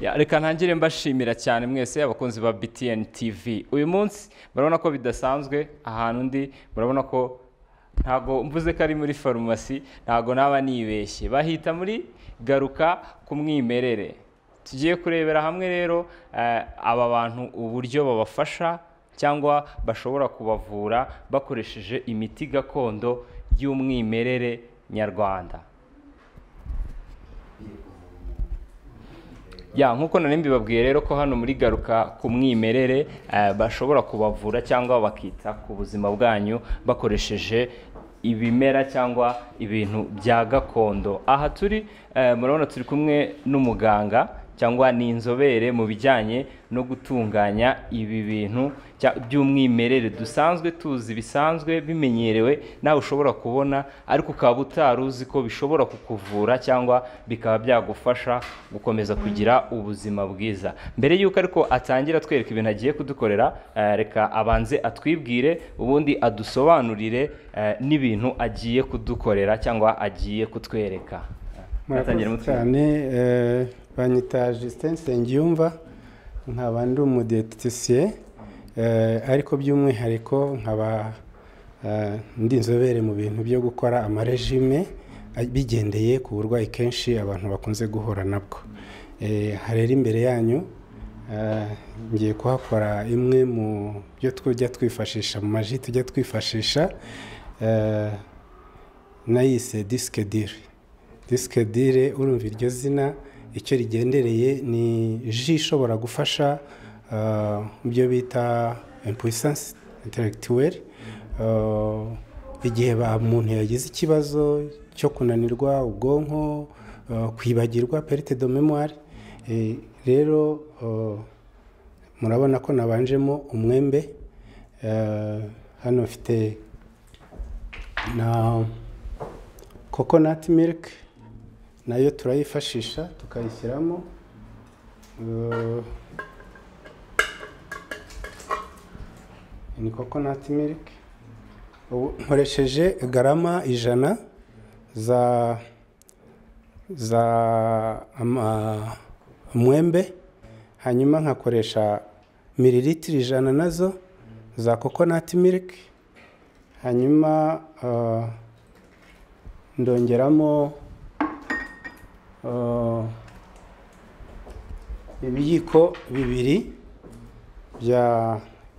Ya, reka ntangire mbashimira cyane mwese abakunzi ba BTN TV uyu munsi murabona ko bidasanzwe ahantu ndi murabona ko ntago mvuze ko ari muri farumasi ntago naba nibeshye bahita muri garuka ku mwimerere tugiye kurebera hamwe rero eh, aba bantu uburyo babafasha cyangwa bashobora kubavura bakoresheje imiti gakondo y'umwimerere nyarwanda ya nk'uko nari mbibabwiye rero ko hano muri garuka ku mwimerere eh, bashobora kubavura cyangwa bakita ku buzima bwanyu bakoresheje ibimera cyangwa ibintu bya gakondo aha turi eh, murabona turi kumwe n'umuganga cyangwa ni inzobere mu bijyanye no gutunganya ibi bintu cya- by'umwimerere dusanzwe tuzi bisanzwe bimenyerewe nawe ushobora kubona ariko ukaba utari uzi ko bishobora kukuvura cyangwa bikaba byagufasha gukomeza kugira ubuzima bwiza mbere y'uko ariko atangira atwereka ibintu agiye kudukorera eh, reka abanze atwibwire ubundi adusobanurire eh, n'ibintu agiye kudukorera cyangwa agiye kutwereka Atangira murakoze mutwe. cyane eh, banyita Justin Nsengiyumva nkaba ndi umudetetisiye eh, ariko by'umwihariko nkaba eh, ndi inzobere mu bintu byo gukora amarejime a- bigendeye ku burwayi kenshi abantu bakunze guhura nabwo Eh, aha rero imbere yanyu eh, ngiye kuhakora imwe mu byo tujya twifashisha mu maji tujya twifashisha eh, nayise disike diri disike diri urumva iryo zina icyo rigendereye ni ji ishobora gufasha ah, mu byo bita impuissance intellectuelle Ah, igihe ba- umuntu yagize ikibazo cyo kunanirwa ubwonko ah, kwibagirwa perite de memoire Eh, rero ah, murabona ko nabanjemo umwembe Eh, hano mfite na coconut milk nayo turayifashisha tukayishyiramo Eh, ni coconut milk ubu nkoresheje garama ijana za za ama- umwembe hanyuma nkakoresha mililitiro ijana nazo za coconut milk hanyuma ah, ndongeramo ah, ibiyiko bibiri bya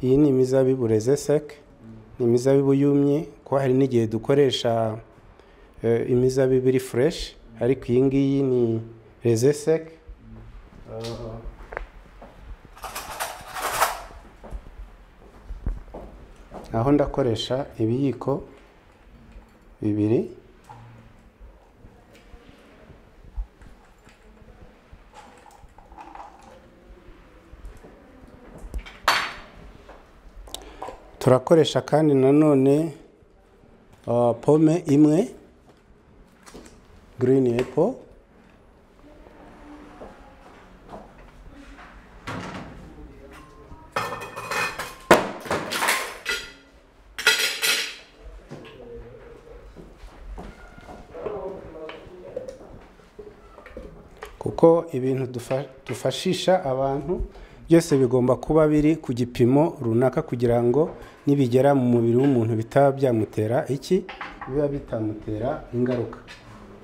iyi ni imizabibu rezeseke ni imizabibu yumye kuko hari n'igihe dukoresha eh, imizabibu iri fureshi ariko iyi ngiyi ni rezeseke aho ndakoresha ibiyiko bibiri turakoresha kandi nanone ah, pome imwe green apple kuko ibintu dufa- dufashisha abantu byose bigomba kuba biri ku gipimo runaka kugira ngo nibigera mu mubiri w'umuntu bitaba byamutera iki biba bitamutera ingaruka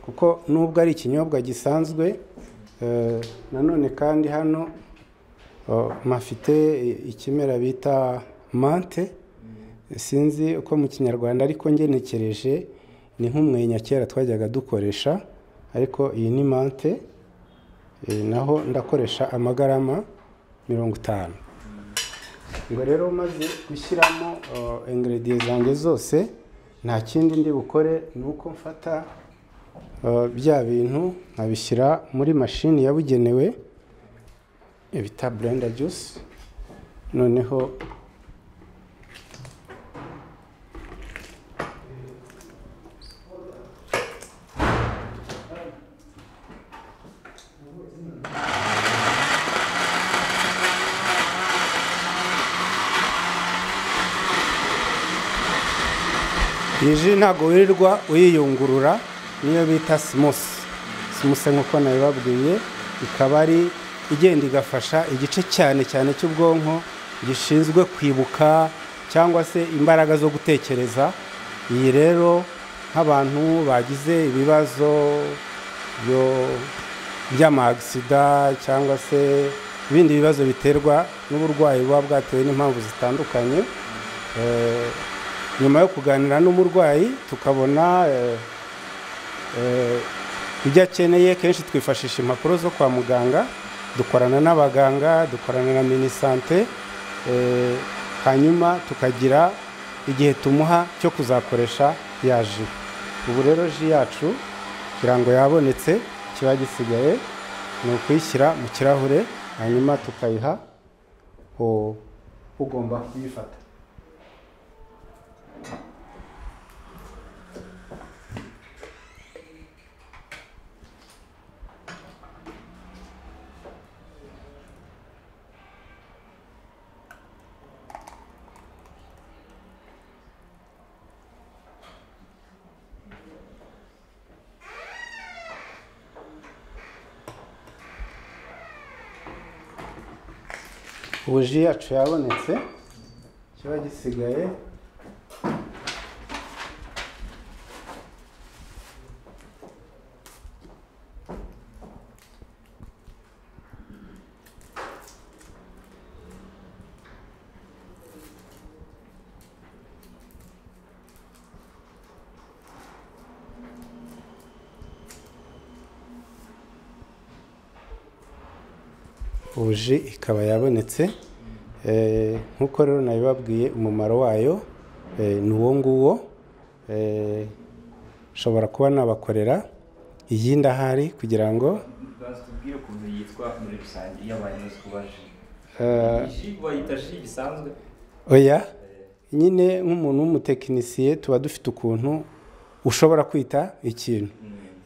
kuko nubwo ari ikinyobwa gisanzwe eh, nanone kandi hano oh, mafite ikimera bita mante sinzi uko mu kinyarwanda ariko ngenekereje ni nk'umwenya kera twajyaga dukoresha ariko iyi ni mante Eh, naho ndakoresha amagarama mirongo itanu ngo rero maze gushyiramo eh, ingredients zanjye zose nta kindi ndi bukore ni uko mfata eh, bya bintu nkabishyira muri mashini yabugenewe eh, bita blender juice noneho iyi ji ntabwo wirirwa uyiyungurura niyo bita simusi simuse nk'uko nabibabwiye ikaba ari igenda igafasha igice cyane cyane cy'ubwonko gishinzwe kwibuka cyangwa se imbaraga zo gutekereza iyi rero nk'abantu bagize ibibazo byo- by'amagisida cyangwa se ibindi bibazo biterwa n'uburwayi buba bwatewe n'impamvu zitandukanye Eh, nyuma yo kuganira n'umurwayi tukabona eh, eh, ibyo akeneye kenshi twifashisha impapuro zo kwa muganga dukorana n'abaganga dukorana na minisante eh, hanyuma tukagira igihe tumuha cyo kuzakoresha ya ji ubu rero ji yacu kugira ngo yabonetse kiba gisigaye ni ukuyishyira mu kirahure hanyuma tukayiha u- ugomba kuyifata ubu ji yacu yabonetse kiba gisigaye buji ikaba yabonetse Eh, nk'uko rero nabibabwiye umumaro wayo eh, ni uwo nguwo Eh, nshobora kuba nabakorera iyindi ahari kugira ngo tubwire ukuntu yitwa muri rusange iyo abantu bazi kuba ji eh, ji bayita ji bisanzwe oya nyine nk'umuntu w'umutekinisiye tuba dufite ukuntu ushobora kwita ikintu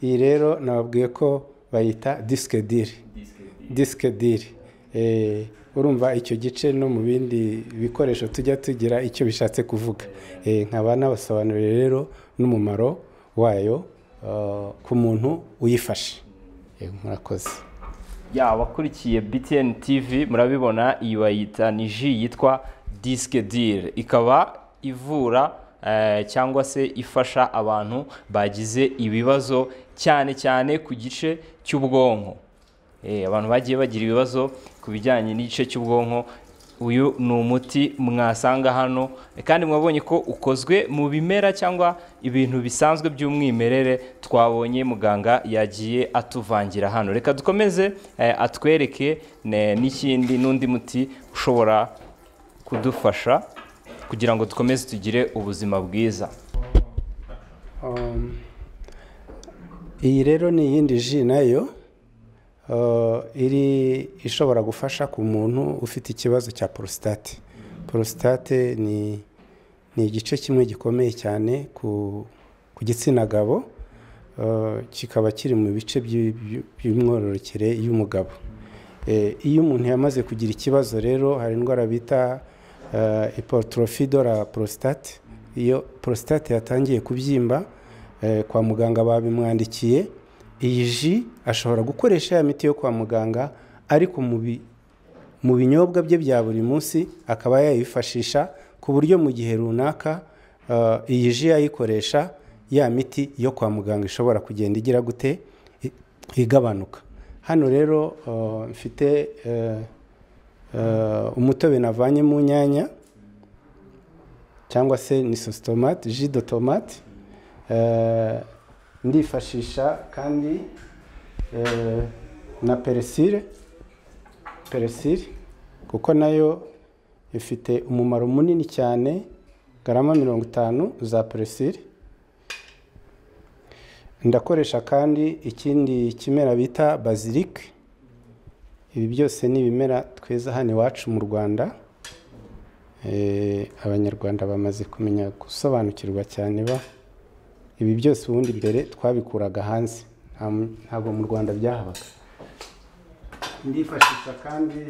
iyi rero nababwiye ko bayita disike diri disike diri Eh, urumva icyo gice no mu bindi bikoresho tujya tugira icyo bishatse kuvuga Eh, nkaba nabasobanurira rero n'umumaro wayo eh, ku muntu uyifashe Eh, murakoze yaba akurikiye btn tv murabibona iyi bayita ni ji yitwa disike diri ikaba ivura eh, cyangwa se ifasha abantu bagize ibibazo cyane cyane ku gice cy'ubwonko Eh, abantu bagiye bagira ibibazo ku bijyanye n'igice cy'ubwonko uyu ni umuti mwasanga hano kandi mwabonye ko ukozwe mu bimera cyangwa ibintu bisanzwe by'umwimerere twabonye muganga yagiye atuvangira hano reka dukomeze eh, atwereke ne- n'ikindi n'undi muti ushobora kudufasha kugira ngo dukomeze tugire ubuzima bwiza Um, iyi rero ni iyindi ji nayo uh, iri ishobora gufasha ku muntu ufite ikibazo cya porositate porositate ni ni igice kimwe gikomeye cyane ku ku gitsina gabo uh, kikaba kiri mu bice by'i- by'i- by'imyororokere y'umugabo Eh, iyo umuntu yamaze kugira ikibazo rero hari indwara bita uh, hypertrophy de la prostate iyo prostate yatangiye kubyimba eh, kwa muganga babimwandikiye iyi ji ashobora gukoresha ya miti yo kwa muganga ariko mu bi- mu binyobwa bye bya buri munsi akaba yayifashisha ku buryo mu gihe runaka eh, iyi ji yayikoresha ya miti yo kwa muganga ishobora kugenda igira gute I- igabanuka hano rero eh, mfite eh, eh, umutobe navanye mu nyanya cyangwa se ni sosi tomate ji do tomate Eh, ndifashisha kandi eh, na peresire peresire kuko nayo ifite umumaro munini cyane garama mirongo itanu za peresire ndakoresha kandi ikindi kimera bita bazilike ibi byose ni ibimera twiza hano iwacu mu rwanda Eh, abanyarwanda bamaze kumenya gusobanukirwa cyane ba ibi byose ubundi mbere twabikuraga hanze nta mu- ntabwo mu rwanda byahabaga ndifashisha kandi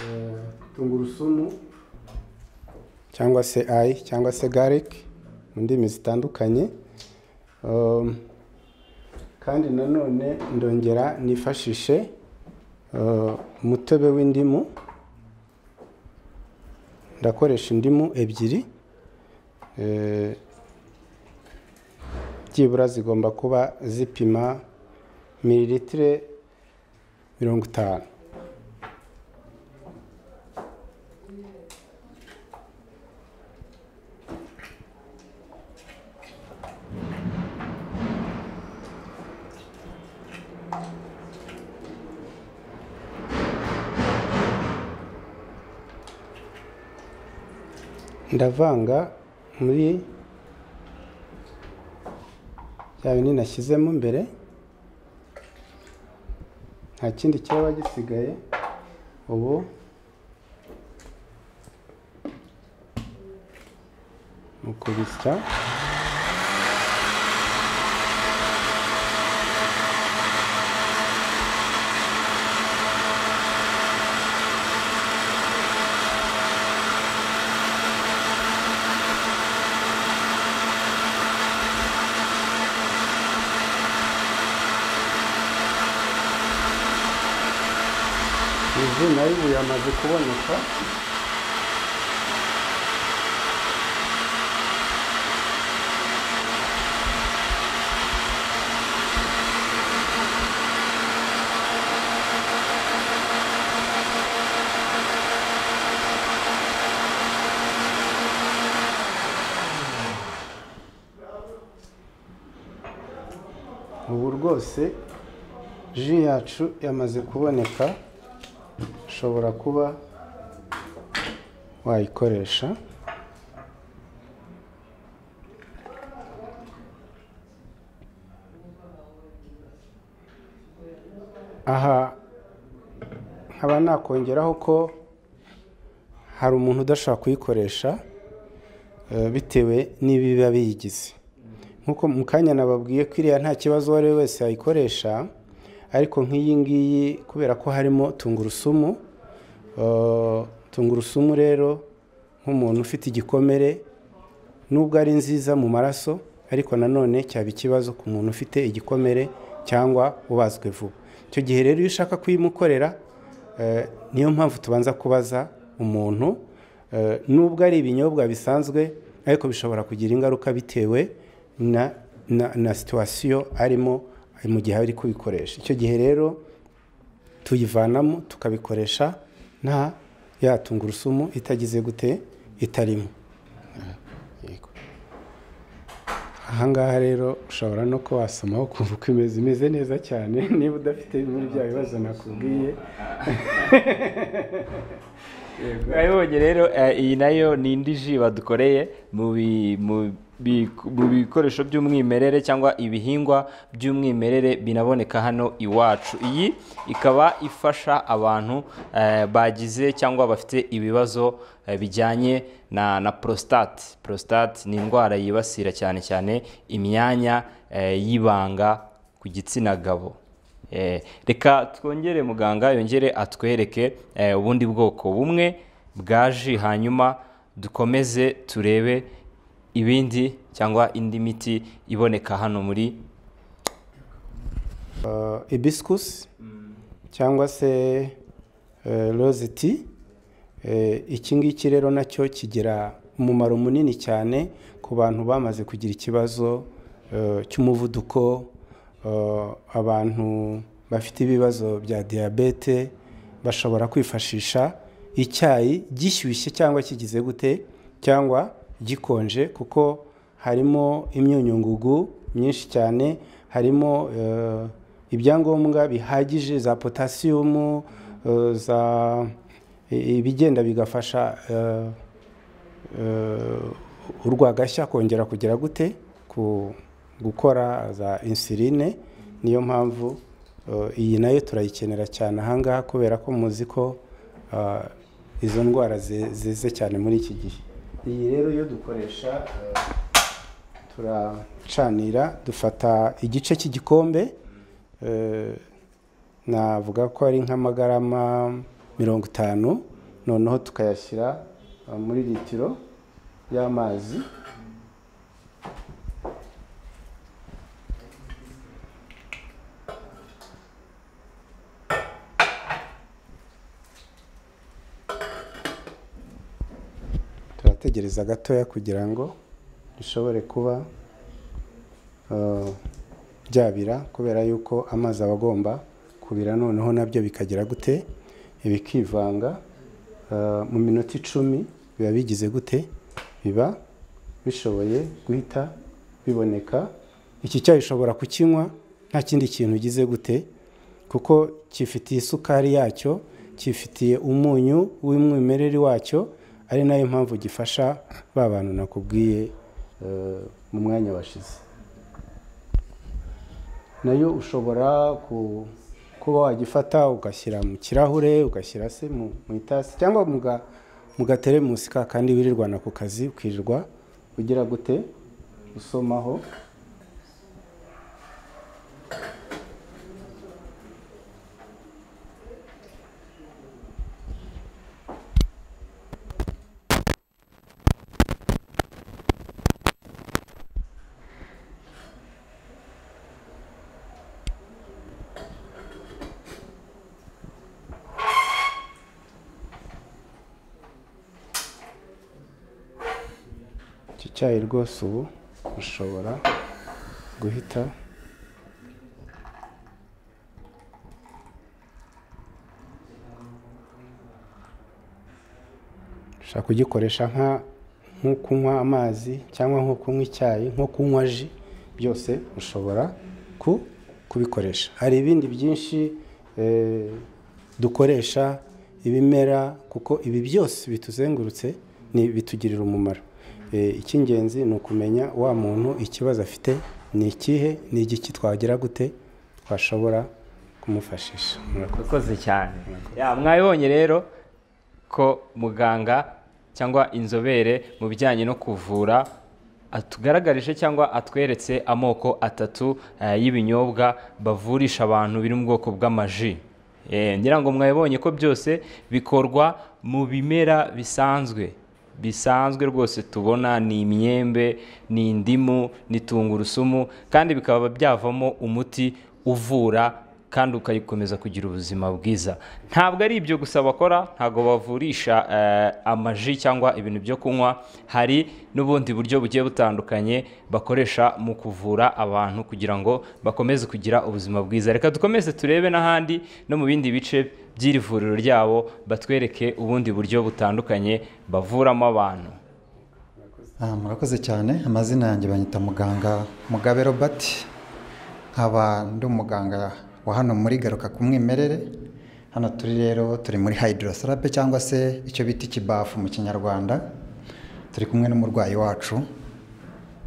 eh, tungurusumu cyangwa se ayi cyangwa se gariki mu ndimi zitandukanye Um, kandi nanone ndongera nifashishe umutobe w'indimu ndakoresha indimu ebyiri byibura zigomba kuba zipima miliritire mirongo itanu ndavanga muri bya bindi nashyizemo mbere nta kindi cyaba gisigaye ubu mu kubisya izi nayo ubu yamaze kuboneka ubu rwose ji yacu yamaze kuboneka ushobora kuba wayikoresha aha nkaba nakongeraho ko hari umuntu udashobora kuyikoresha eh, bitewe n'ibiba biyigize nk'uko mu kanya nababwiye ko iriya nta kibazo uwo ari we wese yayikoresha ariko nk'iyi ngiyi kubera ko harimo tungurusumu eh, tungurusumu rero nk'umuntu ufite igikomere nubwo ari nziza mu maraso ariko nanone cyaba ikibazo ku muntu ufite igikomere cyangwa ubazwe vuba icyo gihe rero iyo ushaka kuyimukorera eh, niyo mpamvu tubanza kubaza umuntu eh, nubwo ari ibinyobwa bisanzwe ariko bishobora kugira ingaruka bitewe na na, na situwasiyo arimo mu gihe ari kubikoresha icyo gihe rero tuyivanamo tukabikoresha nta ya tungurusumu itagize gute itarimo Yego. ahangaha rero ushobora no kuba wasomaho ukumva uko imeze imeze neza cyane niba udafite bimwe bya bibazo nakubwiye urabibonye rero eh, iyi nayo ni indi ji badukoreye mu bi- mu bi- mu bikoresho by'umwimerere cyangwa ibihingwa by'umwimerere binaboneka hano iwacu iyi ikaba ifasha abantu eh, bagize cyangwa bafite ibibazo eh, bijyanye na na prostate prostate ni indwara yibasira cyane cyane imyanya eh, y'ibanga ku gitsina gabo Eh, reka twongere muganga yongere atwereke eh, ubundi bwoko bumwe bwa ji hanyuma dukomeze turebe ibindi cyangwa indi miti iboneka hano muri ibisikusi cyangwa se roze ti iki ngiki rero nacyo kigira umumaro munini cyane ku bantu bamaze kugira ikibazo eh, cy'umuvuduko eh, abantu bafite ibibazo bya diyabete bashobora kwifashisha icyayi gishyushye cyangwa kigize gute cyangwa gikonje kuko harimo imyunyungugu myinshi cyane harimo eh, ibyangombwa bihagije za potasiyumu eh, za i- ibigenda bigafasha eh, eh, urwagashya kongera kugera gute ku gukora za insuline niyo mpamvu eh, iyi nayo turayikenera cyane ahangaha kubera ko muzi ko eh, izo ndwara ze- zize cyane muri iki gihe iyi rero iyo dukoresha eh, turacanira dufata igice cy'igikombe eh, navuga ko ari nk'amagarama mirongo itanu noneho tukayashyira eh, muri litiro y'amazi kwitegereza gatoya kugira ngo bishobore kuba eh, byabira kubera yuko amazi aba agomba kubira noneho nabyo bikagira gute bikivanga Eh, mu minota icumi biba bigize gute biba bishoboye guhita biboneka iki cyayi ushobora kukinywa nta kindi kintu ugize gute kuko cyifitiye isukari yacyo cyifitiye umunyu w'umwimerere wacyo ari nayo mpamvu gifasha ba bantu nakubwiye eh, mu mwanya washize nayo ushobora ku- kuba wagifata ugashyira mu kirahure ugashyira se mu mu itasi cyangwa mu ga- mu gateremusi ka kandi wirirwana ku kazi ukirirwa ugira gute usomaho iki cyayi rwose ubu ushobora guhita ushobora kugikoresha nka nko kunywa amazi cyangwa nko kunywa icyayi nko kunywa ji byose ushobora ku kubikoresha hari ibindi byinshi eh, dukoresha ibimera kuko ibi byose bituzengurutse ni bitugirira umumaro Eh, icy'ingenzi ni ukumenya wa muntu ikibazo afite ni ikihe ni igiki twagira gute twashobora kumufashisha murakoze urakoze cyane Ya, mwabibonye rero ko muganga cyangwa inzobere mu bijyanye no kuvura atugaragarije cyangwa atweretse amoko atatu eh, y'ibinyobwa bavurisha abantu biri mu bwoko bw'amaji Eh, ngira ngo mwabibonye ko byose bikorwa mu bimera bisanzwe bisanzwe rwose tubona ni imyembe ni indimu ni tungurusumu kandi bikaba byavamo umuti uvura kandi ukayikomeza kugira ubuzima bwiza ntabwo ari ibyo gusa bakora ntabwo bavurisha eh, amaji cyangwa ibintu byo kunywa hari n'ubundi buryo bugiye butandukanye bakoresha mu kuvura abantu kugira ngo bakomeze kugira ubuzima bwiza reka dukomeze turebe n'ahandi no mu bindi bice by'iri vuriro ryabo batwereke ubundi buryo butandukanye bavuramo abantu Ah, murakoze cyane amazina yanjye banyita muganga mugabe robert nkaba ndi umuganga wa hano muri garuka ku mwimerere hano turi rero turi muri hydrosarape cyangwa se icyo bita ikibafu mu kinyarwanda turi kumwe n'umurwayi wacu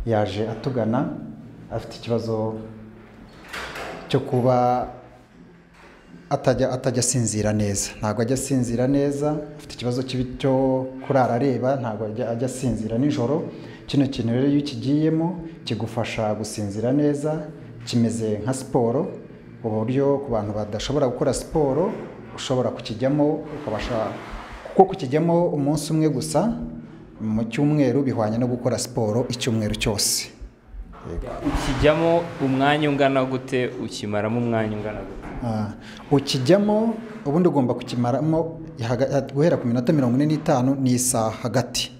yaje atugana afite ikibazo cyo kuba atajya atajya asinzira neza ntabwo ajya asinzira neza afite ikibazo kibi cyo kurara areba ntabwo ajya ajya asinzira nijoro kino kintu rero iyo ukigiyemo kigufasha gusinzira neza kimeze nka siporo ku buryo ku bantu badashobora gukora siporo ushobora kukijyamo ukabasha kuko kukijyamo umunsi umwe gusa mu cyumweru bihwanye no gukora siporo icyumweru cyose ukijyamo umwanya ungana gute ukimaramo umwanya ungana gute Ah, ukijyamo ubundi ugomba kukimaramo haga- guhera ku minota mirongo ine n'itanu n'isaha hagati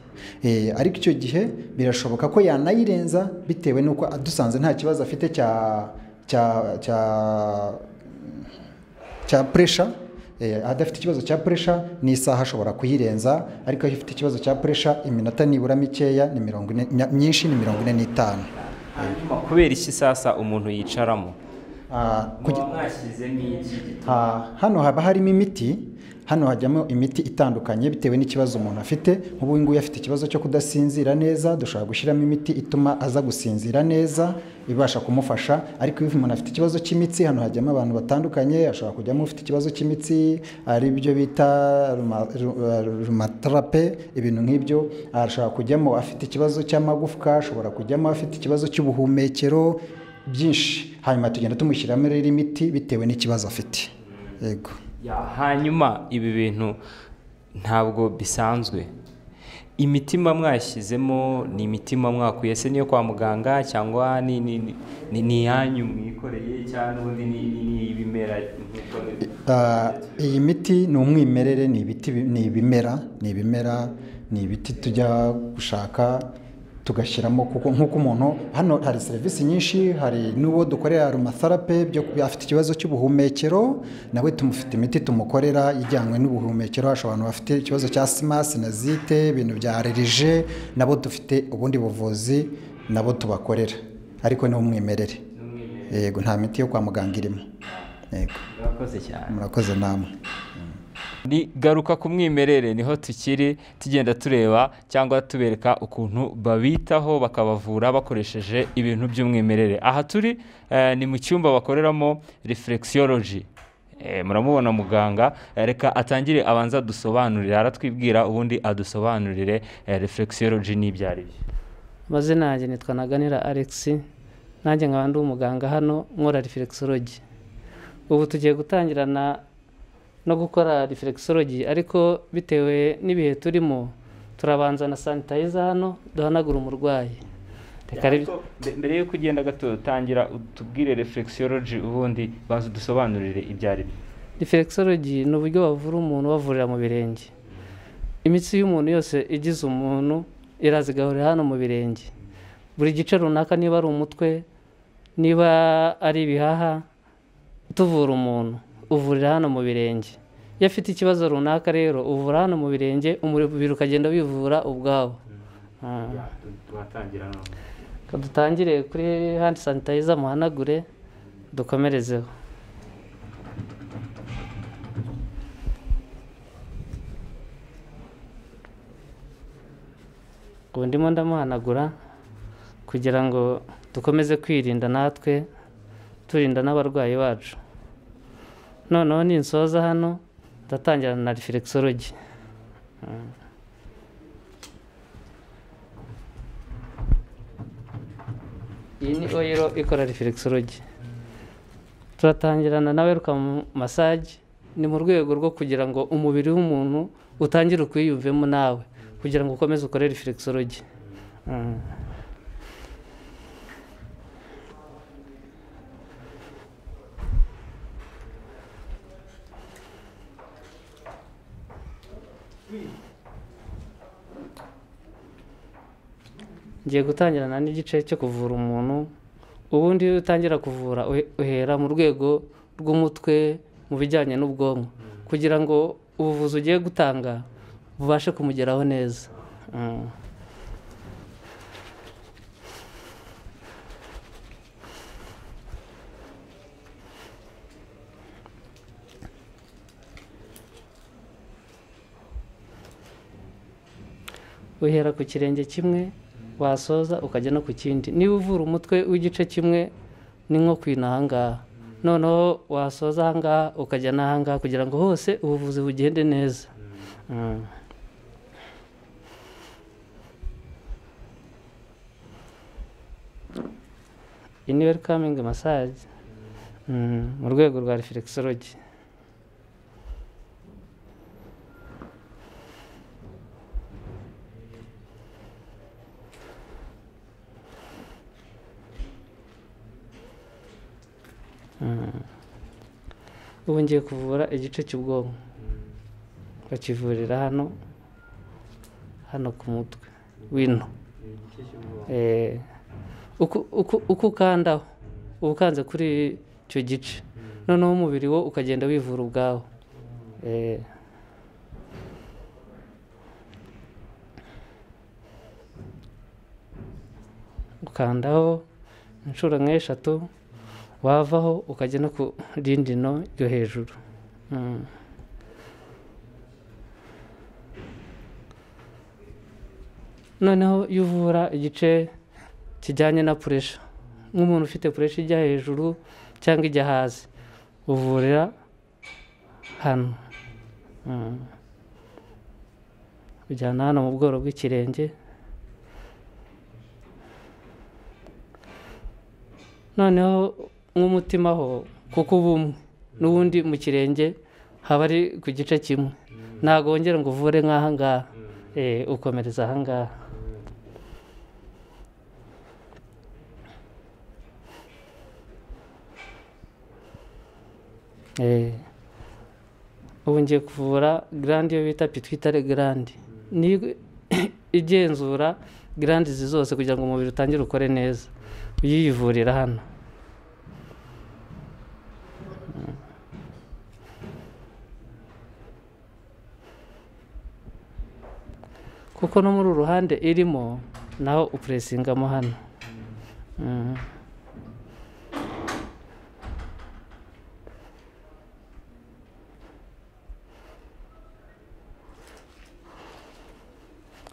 Eh, ariko icyo gihe birashoboka ko yanayirenza bitewe n'uko dusanze nta kibazo afite cya cya cya cya puresha adafite ikibazo cya puresha ni isaha ashobora kuyirenza ariko iyo ifite ikibazo cya puresha iminota nibura mikeya ni mirongo ine nya- myinshi ni mirongo ine n'itanu hanyuma kubera iki sasa umuntu yicaramo Ah, kugi- muba mwashyizemo iki gituma Ah, hano haba harimo imiti hano hajyamo imiti itandukanye bitewe n'ikibazo umuntu afite nk'ubu nguyu afite ikibazo cyo kudasinzira neza dushobora gushyiramo imiti ituma aza gusinzira neza ibasha kumufasha ariko iyo umuntu afite ikibazo cy'imitsi hano hajyamo abantu batandukanye ashobora kujyamo ufite ikibazo cy'imitsi ari byo bita ruma- ru- ru- rumatarape ibintu nk'ibyo ashobora kujyamo afite ikibazo cy'amagufwa ashobora kujyamo afite ikibazo cy'ubuhumekero byinshi hanyuma tugenda tumushyiramo rero imiti bitewe n'ikibazo afite yego Ya, hanyuma ibi bintu ntabwo bisanzwe imitima mwashyizemo ni imitima mwakuye se niyo kwa muganga cyangwa ni ni ni- ni ni iyanyu mwikoreye cyangwa n'ubundi ni ni ni ibimera nk'uko ni- Ah, iyi miti ni umwimerere ni ibiti bi- ni ibimera ni ibimera ni ibiti tujya gushaka tugashyiramo kuko nk'uko umuntu hano hari serivisi nyinshi hari n'uwo dukorera aromatherape byo kuba afite ikibazo cy'ubuhumekero nawe tumufite imiti tumukorera ijyanywe n'ubuhumekero hashobora abantu bafite ikibazo cya sima sinazite ibintu bya allergie nabo dufite ubundi buvuzi nabo tubakorera ariko ni umwimerere yego nta miti yo kwa muganga irimo yego murakoze cyane murakoze namwe ni garuka ku mwimerere niho tukiri tugenda tureba cyangwa tubereka ukuntu babitaho bakabavura bakoresheje ibintu by'umwimerere aha turi eh, ni mu cyumba bakoreramo reflexology Eh, muramubona muganga Eh, reka atangire abanza dusobanurire aratwibwira ubundi adusobanurire eh, reflexology n'ibyo ari byo amazina yanjye nitwa naganira alex nanjye nkaba ndi umuganga hano nkora reflexology ubu tugiye gutangirana no gukora reflexology ariko bitewe n'ibihe turimo turabanza na sanitayiza hano duhanagura umurwayi reka ari Ariko mbe- mbere yuko ugenda gato tangira utubwire reflexology ubundi baza udusobanurire ibyo ari byo reflexology ni uburyo bavura umuntu bavurira mu birenge imitsi y'umuntu yose igize umuntu iraza igahurira hano mu birenge buri gice runaka niba ari umutwe niba ari ibihaha tuvura umuntu uvurira hano mu birenge iyo afite ikibazo runaka rero uvura hano mu birenge umubiri ukagenda wivura ubwawo Ah. twatangira none Reka dutangire kuri handi sanitayiza muhanagure dukomerezeho ubu ndimo ndamuhanagura kugira ngo dukomeze kwirinda natwe turinda n'abarwayi bacu noneho ninsoza hano ndatangira na reflexology iyi ni oyiro ikora reflexology turatangirana na welcome massage ni mu rwego rwo kugira ngo umubiri w'umuntu utangire ukwiyumvemo nawe kugira ngo ukomeze ukore reflexology Mm. ngiye gutangirana n'igice cyo kuvura umuntu ubundi iyo utangira kuvura uhe- uhera mu rwego rw'umutwe mu bijyanye n'ubwonko kugira ngo ubuvuzi ugiye gutanga bubashe kumugeraho neza Mm. uhera ku kirenge kimwe wasoza ukajya no ku kindi niba uvura umutwe w'igice kimwe ni nko kwina ahangaha noneho wasoza ahangaha ukajya n'ahangaha kugira ngo hose ubuvuzi bugende neza Mm. iyi ni welcoming massage Mm, mu rwego rwa reflexology ubu ngiye kuvura igice cy'ubwonko bakivurira hano hano ku mutwe wino Eh, uku- uku- uko ukandaho uba ukanze kuri icyo gice noneho umubiri wo ukagenda wivura ubwawo Eh. ukandaho inshuro nk'eshatu wavaho ukajya no ku rindi no ryo hejuru Mm. noneho iyo uvura igice kijyanye na puresha nk'umuntu ufite puresha ijya hejuru cyangwa ijya hasi uvurira hano Mm. ujyana hano mu bworo bw'ikirenge noneho nk'umutima ho kuko uba umwe n'ubundi mu kirenge haba ari ku gice kimwe ntabwo wongera ngo uvure nk'aha ngaha eh, ukomereza ahangaha Eh, ubu ngiye kuvura garandi iyo bita pitwitare garandi ni igenzura garandi izi zose kugira ngo umubiri utangire ukore neza uyiyivurira hano kuko no muri uru ruhande irimo naho upurasingamo hano Mhm.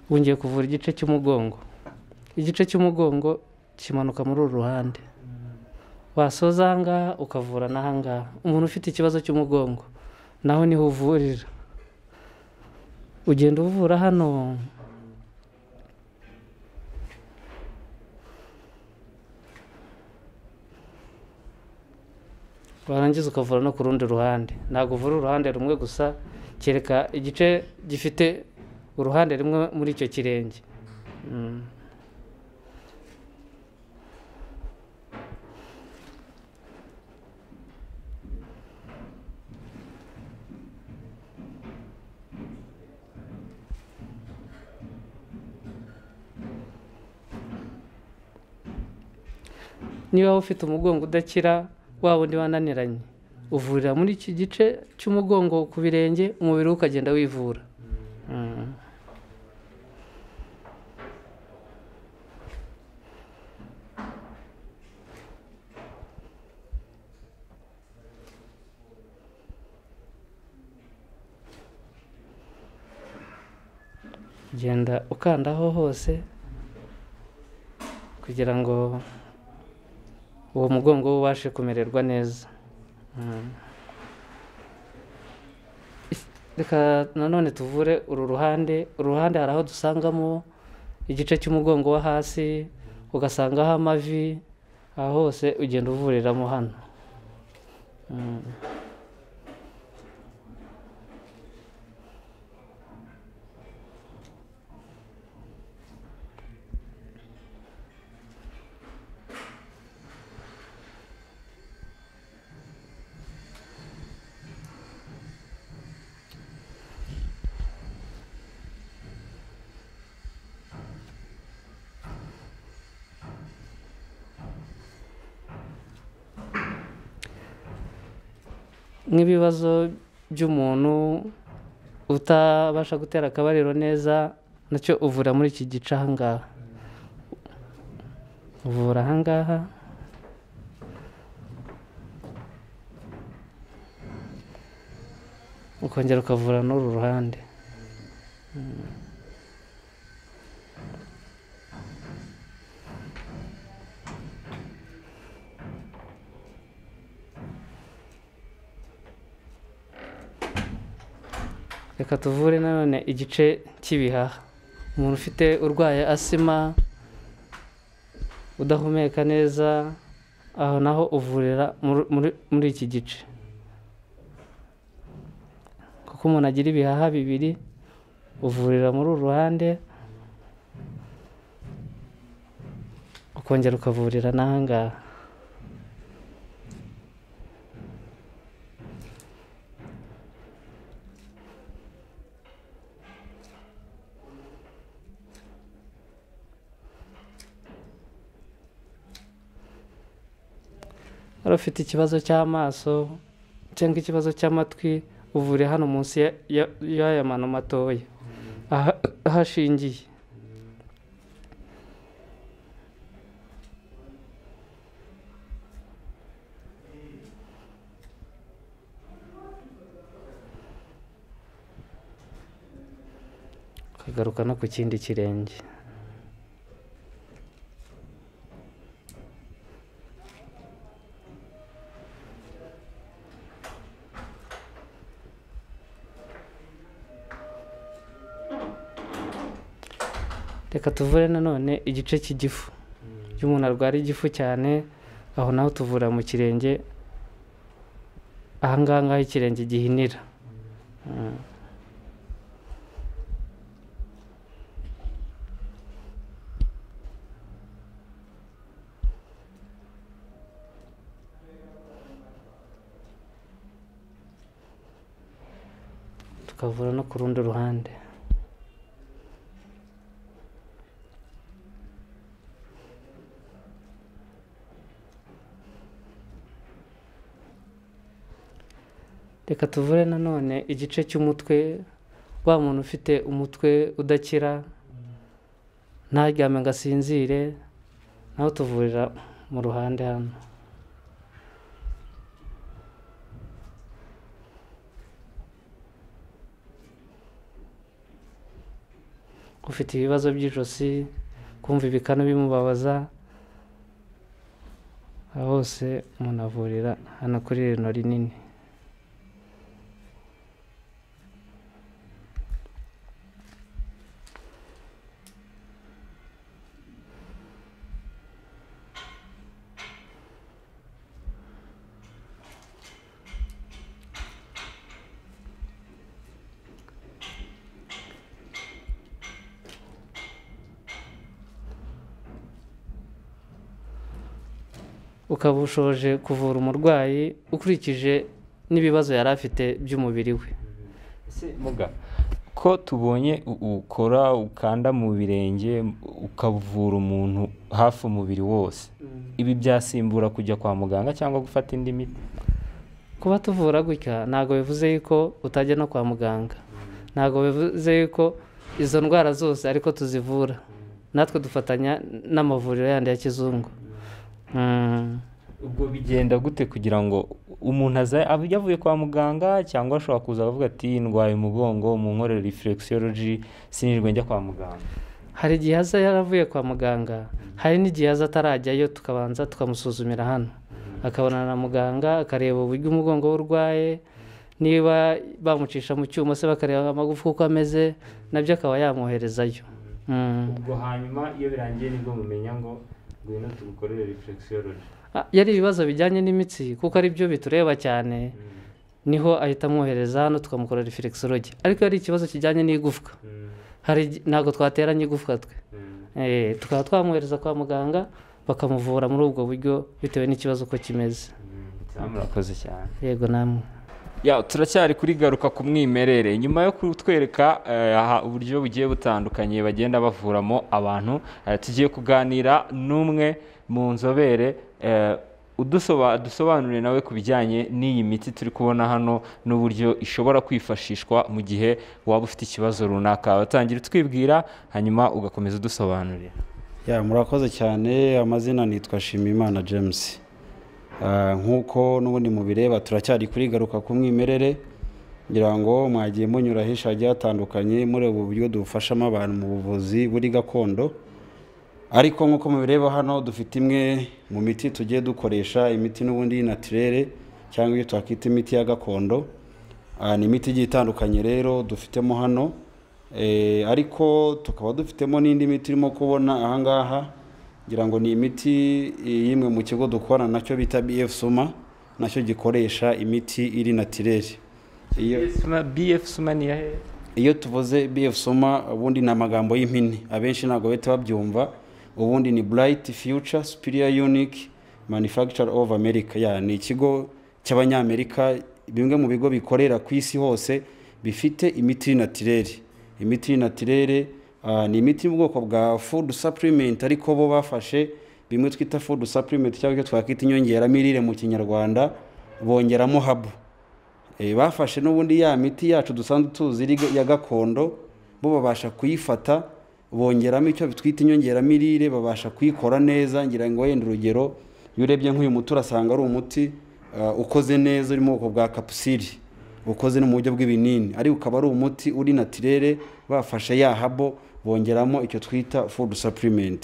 ubu ngiye kuvura igice cy'umugongo igice cy'umugongo kimanuka muri uru ruhande wasoza ahangaha ukavura n'ahangaha umuntu ufite ikibazo cy'umugongo naho niho uvurira ugenda uvura hano warangiza ukavura no ku rundi ruhande ntabwo uvura uruhande rumwe gusa kereka igice gifite uruhande rumwe muri icyo kirenge Mm. niba wowe ufite umugongo udakira waba undi wananiranye uvurira muri iki gice cy'umugongo ku birenge umubiri we ukagenda wivura Mm. genda ukandaho hose kugira ngo uwo mugongo we ubashe kumererwa neza Mm. reka nanone tuvure uru ruhande uru ruhande hari aho dusangamo igice cy'umugongo wo hasi ugasangaho amavi aho hose ugenda uvuriramo hano Mm. nk'ibibazo by'umuntu utabasha gutera akabariro neza nacyo uvura muri iki gice ahangaha uvura ahangaha ukongera ukavura n'uru ruhande reka tuvure nanone igice cy'ibihaha umuntu ufite urwaye asima udahumeka neza aho naho uvurira muri- muri- muri iki gice kuko umuntu agira ibihaha bibiri uvurira muri uru ruhande ukongera ukavurira n'ahangaha wari ufite ikibazo cy'amaso cyangwa ikibazo cy'amatwi uvure hano munsi ya- ya- y'aya mano matoya aha- ahashingiye ukagaruka no ku kindi kirenge reka tuvure nanone igice cy'igifu iyo umuntu arwara igifu cyane aho naho tuvura mu kirenge ahangaha ngaho ikirenge gihinira Mm. tukavura no ku rundi ruhande reka tuvure nanone igice cy'umutwe wa muntu ufite umutwe udakira ntaryame ngo asinzire nawe tuvurira mu ruhande hano ufite ibibazo by'ijosi kumva ibikanu bimubabaza aho hose umuntu avurira hano kuri rino rinini ukaba ushoje kuvura umurwayi ukurikije n'ibibazo yari afite by'umubiri we ese muga ko tubonye u- ukora ukanda mu birenge ukavura umuntu hafi umubiri wose ibi byasimbura kujya kwa muganga cyangwa gufata indi miti kuba tuvura gutya ntabwo bivuze yuko utajya no kwa muganga ntabwo bivuze yuko izo ndwara zose ariko tuzivura natwe dufatanya n'amavuriro yandi ya kizungu Mm. ubwo bigenda gute kugira ngo umuntu aza ab- yavuye kwa muganga cyangwa ashobora kuza avuga ati ndwaye umugongo mu nkorere reflexology sinirwe njya kwa muganga hari igihe aza yaravuye kwa muganga hari n'igihe aza atarajyayo tukabanza tukamusuzumira hano akabonana na muganga akareba uburyo umugongo we urwaye niba bamucisha mu cyuma se bakareba amagufa uko ameze nabyo akaba yamwoherezayo Mm. ubwo hanyuma iyo birangiye nibwo mumenya ngo ngwino tugukorere reflexology Ah, yari ibibazo bijyanye n'imitsi kuko ari byo bitureba cyane niho ahita amwohereza hano tukamukorera reflexology ariko yari ikibazo kijyanye n'igufwa hari igi- ntabwo twateranye igufwa twe Eh, tukaba twamwohereza kwa muganga bakamuvura muri ubwo buryo bitewe n'ikibazo uko kimeze murakoze cyane yego namwe ya turacyari kuri garuka ku mwimerere nyuma yo kutwereka eh, aha uburyo bugiye butandukanye bagenda bavuramo abantu eh, tugiye kuganira n'umwe mu nzobere eh, udusoba- dusobanurire nawe ku bijyanye n'iyi miti turi kubona hano n'uburyo ishobora kwifashishwa mu gihe waba ufite ikibazo runaka watangira utwibwira hanyuma ugakomeza udusobanurira Ya murakoze cyane amazina nitwa Shimimana James Ah, nk'uko n'ubundi mubireba turacyari kuri garuka ku mwimerere ngira ngo mwagiye munyura henshi hagiye hatandukanye mureba uburyo dufashamo abantu mu buvuzi buri gakondo ariko nk'uko mubireba hano dufite imwe mu miti tugiye dukoresha imiti n'ubundi y'inatirere cyangwa iyo twakita imiti ya gakondo Ah, ni imiti igiye itandukanye rero dufitemo hano Eh, ariko tukaba dufitemo n'indi miti irimo kubona ahangaha ngira ngo ni imiti eh, y'imwe mu kigo dukorana nacyo bita bf suma nacyo gikoresha imiti iri natirere iyo bf suma ni iyahe iyo tuvuze BF Soma ubundi ni amagambo y'impine abenshi ntabwo bahita babyumva ubundi ni Bright Future Superior Unique Manufacturer of America ya ni ikigo cy'abanyamerika bimwe mu bigo bikorera ku isi hose bifite imiti natirere imiti natirere ah, ni imiti mu bwoko bwa food supplement ariko bo bafashe bimwe twita food supplement cyangwa icyo twakwita inyongeramirire mu kinyarwanda bongeramo habu Eh, bafashe n'ubundi ya miti yacu dusanzwe tuzi iri ga- ya gakondo bo babasha kuyifata bongeramo icyo twita inyongeramirire babasha kuyikora neza ngira ngo wenda urugero iyo urebye nk'uyu muti urasanga ari umuti ah, ukoze neza uri mu bwoko bwa kapusiri ukoze no mu buryo bw'ibinini ariko ukaba ari umuti uri natirere bafashe ya habo bongeramo icyo twita food supplement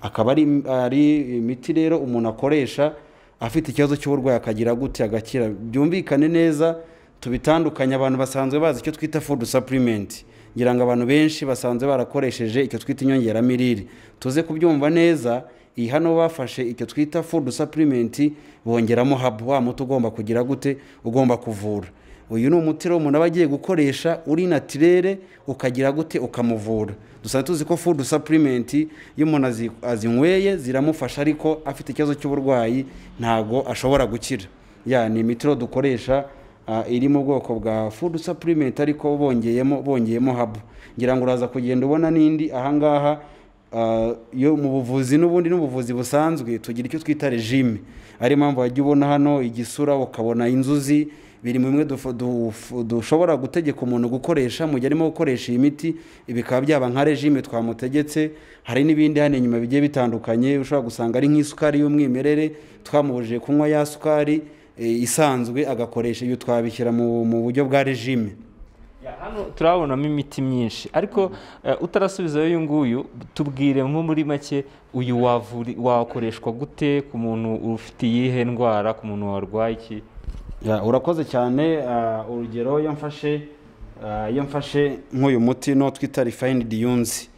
akaba ari ari imiti rero umuntu akoresha afite ikibazo cy'uburwayi akagira gute agakira byumvikane neza tubitandukanye abantu basanzwe bazi icyo twita food supplement ngira ngo abantu benshi basanzwe barakoresheje icyo twita inyongeramirire tuze kubyumva neza iyi hano bafashe icyo twita food supplement bongeramo habu wa muti ugomba kugira gute ugomba kuvura uyu ni umuti rero umuntu aba agiye gukoresha uri natirere ukagira gute ukamuvura dusanzwe tuzi ko food supplement iyo umuntu azi- azinyweye ziramufasha ariko afite ikibazo cy'uburwayi ntago ashobora gukira ya ni imiti rero dukoresha ah, iri mu bwoko bwa food supplement ariko bongeyemo bongeyemo habu ngira ngo uraza kugenda ubona n'indi ahangaha Ah, yo mu buvuzi n'ubundi n'ubuvuzi busanzwe tugira icyo twita regime ari impamvu wajya ubona hano igisura ukabona inzuzi biri mu bimwe dufu- dufu- dushobora gutegeka umuntu gukoresha mu gihe arimo gukoresha iyi miti bikaba byaba nka regime twamutegetse hari n'ibindi hano inyuma bigiye bitandukanye ushobora gusanga ari nk'isukari y'umwimerere twamubujije kunywa ya sukari eh, isanzwe agakoresha iyo twabishyira mu mu buryo bwa regime Ya, hano turabonamo imiti myinshi ariko eh, utarasubizayo uyu nguyu tubwire nko muri make uyu wavuri- wakoreshwa gute ku muntu ufite iyihe ndwara ku muntu warwaye iki Ya, urakoze cyane ah, urugero iyo mfashe ah, iyo mfashe nk'uyu muti no twita refined yunzi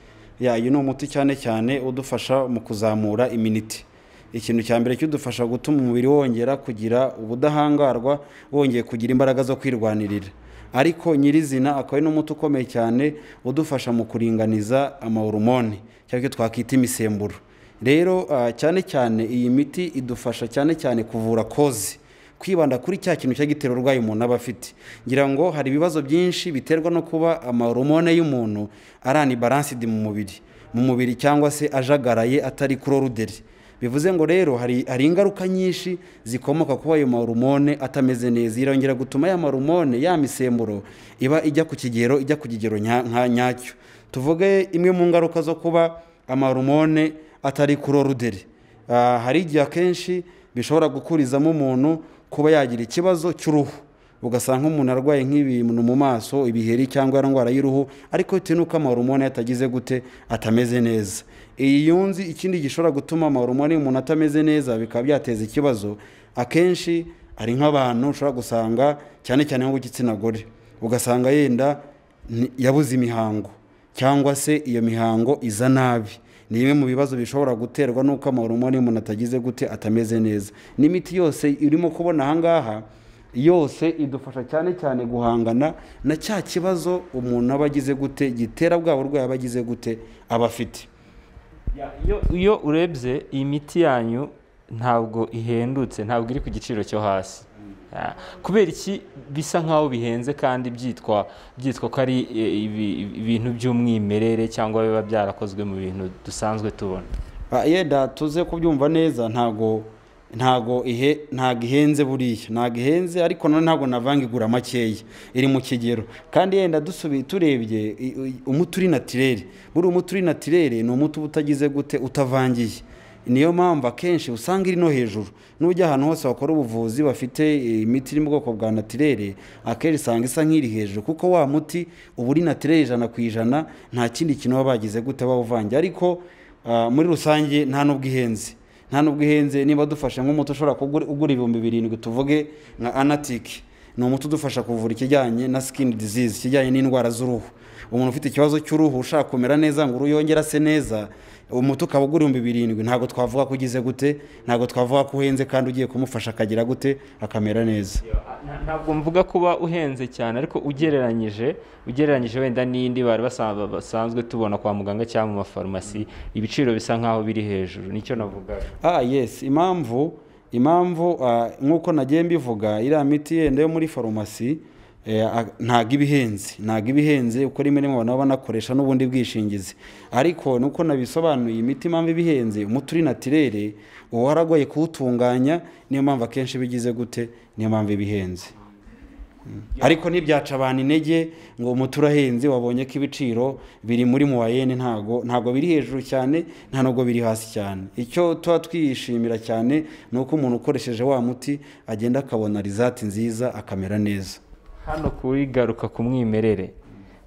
ya uyu ni umuti cyane cyane udufasha mu kuzamura iminiti ikintu cya mbere kidufasha gutuma umubiri wongera kugira ubudahangarwa wongeye kugira imbaraga zo kwirwanirira ariko nyirizina akaba ari n'umuti ukomeye cyane udufasha mu kuringaniza amahoromone cyangwa icyo twakita imisemburo rero ah, cyane cyane iyi miti idufasha cyane cyane kuvura kozi kwibanda kuri cya kintu cya gitera uburwayi umuntu aba afite ngira ngo hari ibibazo byinshi biterwa no kuba amahoromone y'umuntu arani baransidi mu mubiri mu mubiri cyangwa se ajagaraye atari kuroruderi bivuze ngo rero hari, hari ingaruka nyinshi zikomoka kuba ayo mahoromone atameze neza irongera gutuma ya mahoromone ya misemburo iba ijya ku kigero ijya ku kigero nya- nka- nyacyo tuvuge imwe mu ngaruka zo kuba amahoromone atari kuroruderi Ah, hari igihe akenshi bishobora gukurizamo umuntu kuba yagira ikibazo cy'uruhu ugasanga umuntu arwaye nk'ibintu mu maso ibiheri cyangwa indwara y'uruhu ariko bitewe n'uko amahoromone yatagize gute atameze neza iyi yunzi ikindi gishobora gutuma amahoromone y'umuntu atameze neza bikaba byateza ikibazo akenshi hari nk'abantu ushobora gusanga cyane cyane nko ku gitsina gore ugasanga yenda ni- yabuze imihango cyangwa se iyo mihango iza nabi ni bimwe mu bibazo bishobora guterwa n'uko amahoromone y'umuntu atagize gute atameze neza n'imiti yose irimo kubona ahangaha yose idufasha cyane cyane guhangana na cya kibazo umuntu aba agize gute gitera bwa burwayi aba agize gute aba afite Ya, iyo- iyo urebye iyi miti yanyu ntabwo ihendutse ntabwo iri ku giciro cyo hasi Ya, kubera iki bisa nk'aho bihenze kandi byitwa byitwa ko ari eh, ibi- ibintu by'umwimerere cyangwa biba byarakozwe mu bintu dusanzwe tubona Ah, yenda tuze kubyumva neza ntago ntago ihe ntago ihenze buriya ntago ihenze ariko none ntabwo navanga igura makeya iri mu kigero kandi yenda dusubiye turebye i- i- umuti uri natirere buriya umuti uri natirere ni umuti uba utagize gute utavangiye niyo mpamvu akenshi usanga iri no hejuru n'ujya ahantu hose bakora ubuvuzi bafite eh, imiti iri mu bwoko bwa natirere akenshi usanga isa nk'iri hejuru kuko wa muti uba uri natirere ijana ku ijana nta kindi kintu baba bagize gute bawuvangiye ariko ah, muri rusange nta n'ubwo ihenze nta n'ubwo ihenze niba dufashe nk'umuti ushobora kugura ugura ibihumbi birindwi tuvuge nka anatiki ni umuti udufasha kuvura ikijyanye na skin disease ikijyanye n'indwara z'uruhu umuntu ufite ikibazo cy'uruhu ushaka kumera neza ngo uruhu yongere ase neza umuti ukaba ugura ibihumbi birindwi ntabwo twavuga ko ugize gute ntabwo twavuga ko uhenze kandi ugiye kumufasha akagira gute akamera neza Nta- ntabwo mvuga kuba uhenze cyane ariko ugereranyije ugereranyije wenda n'indi bari basa- basanzwe tubona kwa muganga cyangwa mu mafarumasi ibiciro bisa nk'aho biri hejuru nicyo navugaga ah yes impamvu impamvu ah, nk'uko nagiye mbivuga iriya miti yenda yo muri farumasi eh, a- ntago iba ihenze ntago iba ihenze uko rimwe rimwe abantu baba banakoresha n'ubundi bwishingizi ariko nuko nabisobanuye imiti impamvu iba ihenze umuti uri natirere uba waragoye kuwutunganya niyo mpamvu akenshi iba igize gute niyo mpamvu iba ihenze ariko ntibyaca abantu intege ngo umuti urahenze wabonye ko ibiciro biri muri muwayene ntago ntago biri hejuru cyane nta nubwo biri hasi cyane icyo tuba twishimira cyane ni uko umuntu ukoresheje wa muti agenda akabona rizati nziza akamera neza hano kuri garuka ku mwimerere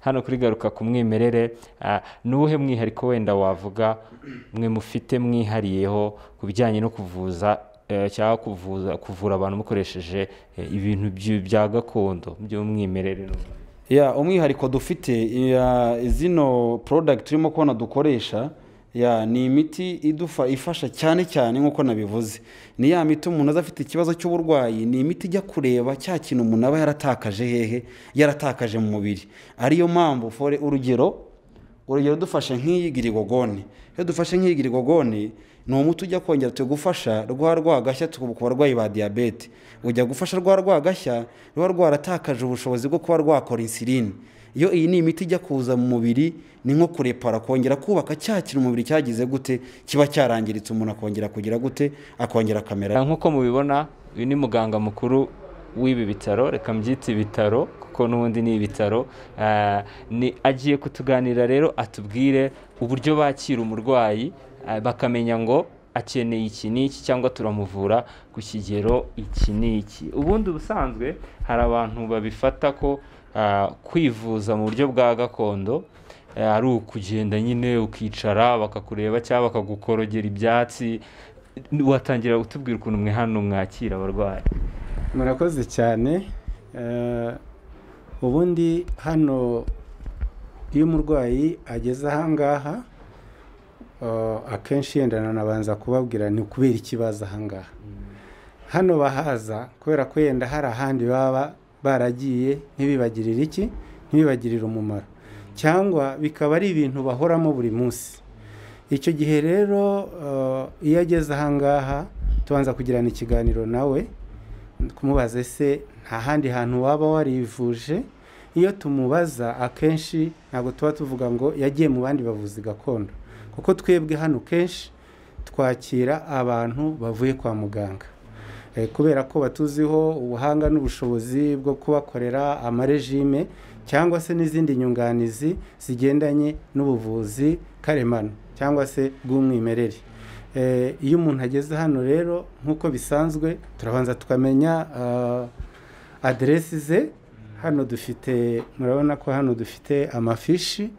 hano kuri garuka ku mwimerere ah, ni uwuhe mwihariko wenda wavuga mwe mufite mwihariyeho ku bijyanye no kuvuza eh, cyangwa kuvuza kuvura abantu mukoresheje eh, ibintu byu- bya gakondo by'umwimerere ya umwihariko dufite ya zino product turimo kubona dukoresha ya ni imiti idufa ifasha cyane cyane nk'uko nabivuze ni ya miti umuntu aza afite ikibazo cy'uburwayi ni imiti ijya kureba cya kintu umuntu aba yaratakaje hehe yaratakaje mu mubiri ariyo mpamvu fore urugero urugero dufashe nk'iyi girigogone iyo dufashe nk'iyi girigogone ni umuti ujya kongera tugufasha rwa rwagashya tukuba ku barwayi ba diyabete ujya gufasha rwa rwagashya ruba rwaratakaje ubushobozi bwo kuba rwakora insiline iyo iyi ni imiti ijya kuza mu mubiri ni nko kurepara kongera kubaka cya kintu umubiri cyagize gute kiba cyarangiritse umuntu akongera kugira gute akongera kamera nk'uko mubibona uyu ni muganga mukuru w'ibi bitaro reka mbyite ibitaro kuko n'ubundi ni ibitaro ah, ni agiye kutuganira rero atubwire uburyo bakira umurwayi ah, bakamenya ngo akeneye iki n'iki cyangwa turamuvura ku kigero iki n'iki ubundi ubusanzwe hari abantu babifata ko ah, kwivuza mu buryo bwa gakondo ah, ari ukugenda nyine ukicara bakakureba cyangwa bakagukorogera ibyatsi watangira utubwira ukuntu mwe hano mwakira abarwayi murakoze cyane Eh, ubundi hano iyo umurwayi ageze ahangaha eh, akenshi yenda nanabanza kubabwira ni kubera ikibazo ahangaha hano bahaza kubera ko yenda hari ahandi baba baragiye ntibibagirire iki ntibibagirire umumaro cyangwa bikaba ari ibintu bahoramo buri munsi icyo gihe rero eh, iyo ageze ahangaha tubanza kugirana ikiganiro nawe kumubaza ese nta handi hantu waba warivuje iyo tumubaza akenshi ntabwo tuba tuvuga ngo yagiye mu bandi bavuzi gakondo kuko twebwe hano kenshi twakira abantu bavuye kwa muganga Eh, kubera ko batuziho ubuhanga n'ubushobozi bwo kubakorera amarejime cyangwa se n'izindi nyunganizi zigendanye n'ubuvuzi karemano cyangwa se bw'umwimerere Eh, iyo umuntu ageze hano rero nk'uko bisanzwe turabanza tukamenya ah, aderesi ze hano dufite murabona ko hano dufite amafishi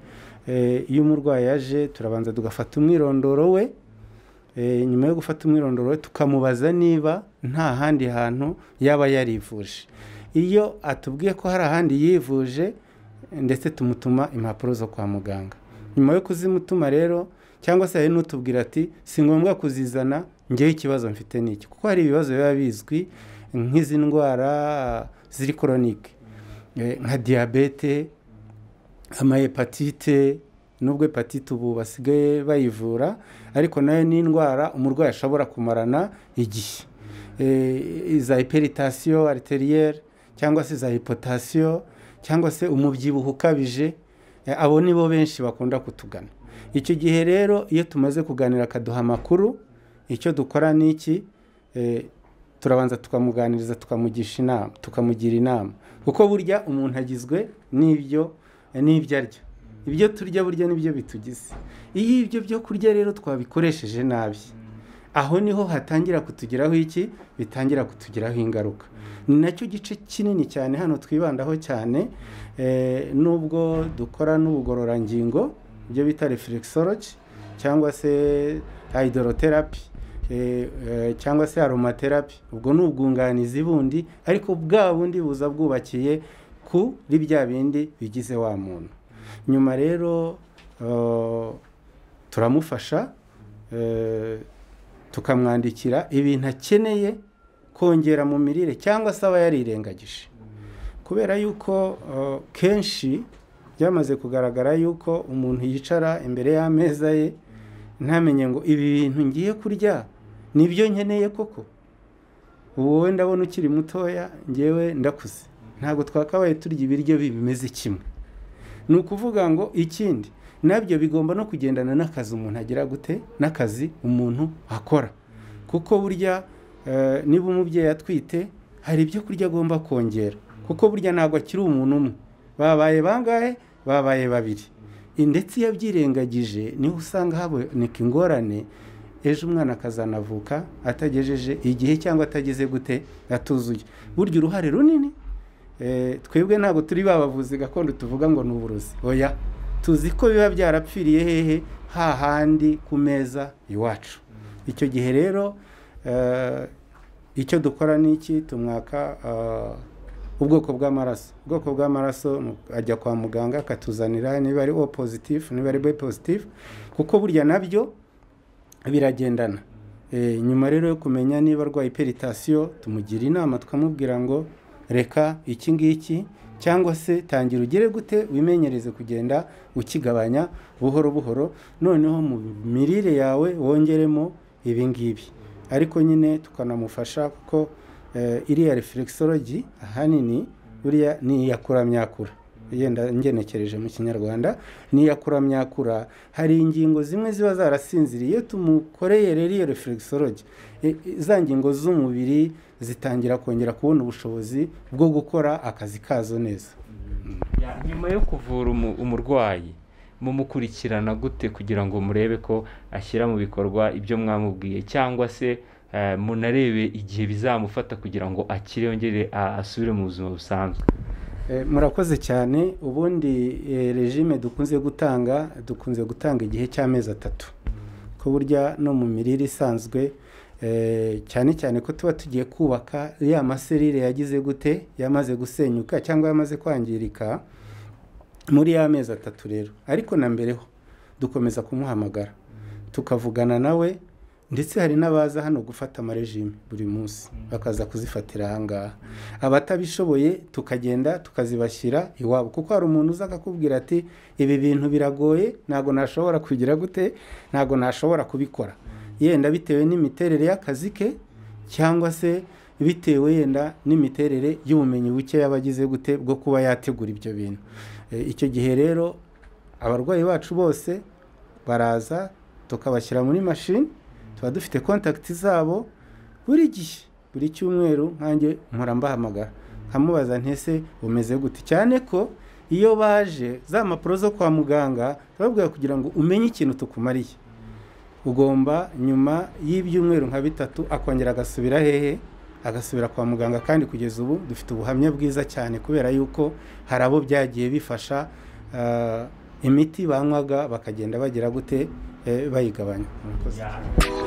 Eh, iyo umurwayi yaje turabanza tugafata umwirondoro we Eh, nyuma yo gufata umwirondoro we tukamubaza niba nta handi hantu yaba yarivuje iyo atubwiye ko hari ahandi yivuje ndetse tumutuma impapuro zo kwa muganga nyuma yo kuzimutuma rero cyangwa se hari n'utubwira ati si ngombwa kuzizana ngewe ikibazo mfite ni iki kuko hari ibibazo biba bizwi nk'izi ndwara ziri koronike Eh, nka diyabete amahepatite nubwo hepatite ubu basigaye bayivura ariko nayo ni indwara umurwayi ashobora kumarana igihe Eh, za hiperitasiyo ariteriere cyangwa se za hipotasiyo cyangwa se umubyibuho ukabije Eh, abo ni bo benshi bakunda kutugana icyo gihe rero iyo tumaze kuganira akaduha amakuru icyo dukora ni iki Eh, turabanza tukamuganiriza tukamugisha inama tukamugira inama kuko burya umuntu agizwe n'ibyo n'ibyo arya ibyo turya burya nibyo bitugize iyo ibyo byo kurya rero twabikoresheje nabi aho niho hatangira kutugiraho iki bitangira kutugiraho ingaruka ni nacyo gice kinini cyane hano twibandaho cyane eh, nubwo dukora n'ubugororangingo ibyo bita reflexology cyangwa se hydrotherapy eh, eh, cyangwa se aromatherapy ubwo ni ubwunganizi bundi ariko bwa bundi buza bwubakiye kuri bya bindi bigize wa muntu nyuma rero eh, turamufasha eh, tukamwandikira ibintu akeneye kongera mu mirire cyangwa se aba yarirengagije kubera yuko eh, kenshi byamaze kugaragara yuko umuntu yicara imbere y'ameza ye ntamenye ngo ibi bintu ngiye kurya nibyo nkeneye koko ubu wowe ndabona ukiri mutoya ngewe ndakuze ntabwo twakabaye turya ibiryo bimeze kimwe ni ukuvuga ngo ikindi nabyo bigomba no kugendana n'akazi umuntu agira gute n'akazi umuntu akora kuko burya eh, niba umubyeyi atwite hari ibyo kurya agomba kongera kuko burya ntabwo akiri umuntu umwe babaye bangahe babaye babiri ndetse iyo abyirengagije niho usanga haboneka ingorane ejo umwana akazanavuka atagejeje igihe cyangwa atageze gute atuzuye burya uruhare runini eh, twebwe ntabwo turi babavuzi gakondo tuvuga ngo ni uburozi oya tuzi ko biba byarapfiriye hehe hahandi ku meza iwacu icyo gihe rero eh, icyo dukora ni iki tumwaka eh, ubwoko bw'amaraso ubwoko bw'amaraso mu- ajya kwa muganga akatuzanira niba ari o positif niba ari b positif kuko burya nabyo biragendana Eh, nyuma rero yo kumenya niba arwaye peritasiyo tumugira inama tukamubwira ngo reka iki ngiki cyangwa se tangira ugire gute wimenyereze kugenda ukigabanya buhoro buhoro noneho mu mirire yawe wongeremo ibi ngibi ariko nyine tukanamufasha kuko eh, iriya reflexology ahanini buriya ni iyakuramyakura yenda ngenekereje mu kinyarwanda ni iyakuramyakura hari ingingo zimwe ziba zarasinziriye iyo tumukoreye rero iyo reflexology eh, eh, za ngingo z'umubiri zitangira kongera kubona ubushobozi bwo gukora akazi kazo neza nyuma yo kuvura umu- umurwayi mumukurikirana gute kugira ngo murebe ko ashyira mu bikorwa ibyo mwamubwiye cyangwa se eh, munarebe igihe bizamufata kugira ngo akire yongere a- asubire mu buzima busanzwe Eh, murakoze cyane ubundi eh, regime dukunze gutanga dukunze gutanga igihe cy'amezi atatu ko burya no mu mirire isanzwe eh, cyane cyane ko tuba tugiye kubaka ya maserire yagize gute yamaze gusenyuka cyangwa yamaze kwangirika muri ya mezi atatu rero ariko na mbere ho dukomeza kumuhamagara tukavugana nawe ndetse hari n'abaza hano gufata amarejime buri munsi bakaza kuzifatira ahangaha abatabishoboye tukagenda tukazibashyira iwabo kuko hari umuntu uza akakubwira ati ibi bintu biragoye ntabwo nashobora kugira gute ntabwo nashobora kubikora yenda bitewe n'imiterere y'akazi ke cyangwa se bitewe yenda n'imiterere y'ubumenyi buke yaba agize gute bwo kuba yategura ibyo bintu E, icyo gihe rero abarwayi bacu bose baraza tukabashyira muri mashini tuba dufite kontakiti zabo buri gihe buri cyumweru nkanjye mpora mbahamagara nkamubaza ntese umeze gute cyane ko iyo baje za mpapuro zo kwa muganga turababwira kugira ngo umenye ikintu tukumariye ugomba nyuma y'ibyumweru nka bitatu akongera agasubira hehe agasubira kwa muganga kandi kugeza ubu dufite ubuhamya bwiza cyane kubera yuko hari abo byagiye bifasha ah, imiti banywaga bakagenda bagira gute eh, bayigabanya Murakoze.